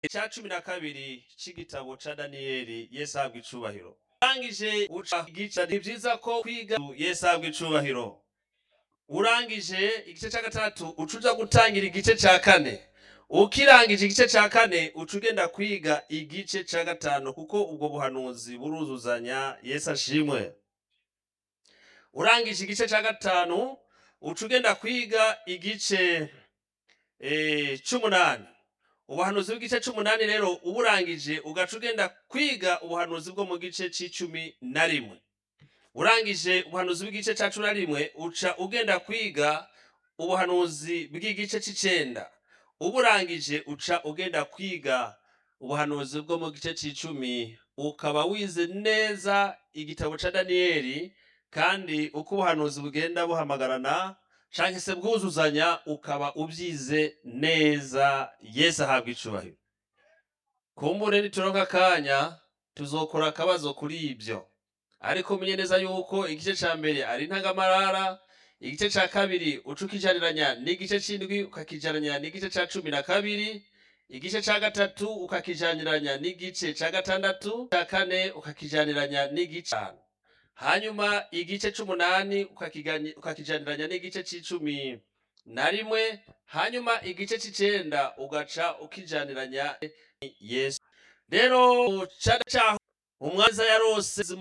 cya cumi na kabiri c'igitabo ca daniyeli yesu ahabwa icubahiro urangije uca igice ni vyiza ko kwiga yesu ahabwa icubahiro urangije igice ca gatatu uca uja gutangira igice ca kane ukirangije igice ca kane uca ugenda kwiga igice ca gatanu kuko ubwo buhanuzi buruzuzanya yesu ashimwe urangije igice ca gatanu uca ugenda kwiga igice eh, c'umunani ubuhanuzi bw'igice c'umunani rero uburangije ugaca ugenda kwiga ubuhanuzi bwo mu gice c'icumi na rimwe urangije ubuhanuzi bw'igice ca cumi na rimwe uca ugenda kwiga ubuhanuzi bw'igice c'icenda uburangije uca ugenda kwiga ubuhanuzi bwo mu gice c'icumi ukaba wize neza igitabo ca daniyeli kandi uko ubuhanuzi bugenda buhamagarana canke se bwuzuzanya ukaba ubyize neza yesu ahabwa icubahiro kumbure nituronka akanya tuzokora akabazo kuri ibyo ariko umenye neza yuko igice ca mbere ari ntangamarara igice ca kabiri uca ukijaniranya n'igice c'indwi ukakijaniranya n'igice ca cumi na kabiri igice ca gatatu ukakijaniranya n'igice ca gatandatu ca kane ukakijaniranya n'igice canu hanyuma igice c'umunani ukakigani- ukakijaniranya n'igice c'icumi na rimwe hanyuma igice c'icenda ugaca ukijaniranya yesu rero cara caho umwanza yarose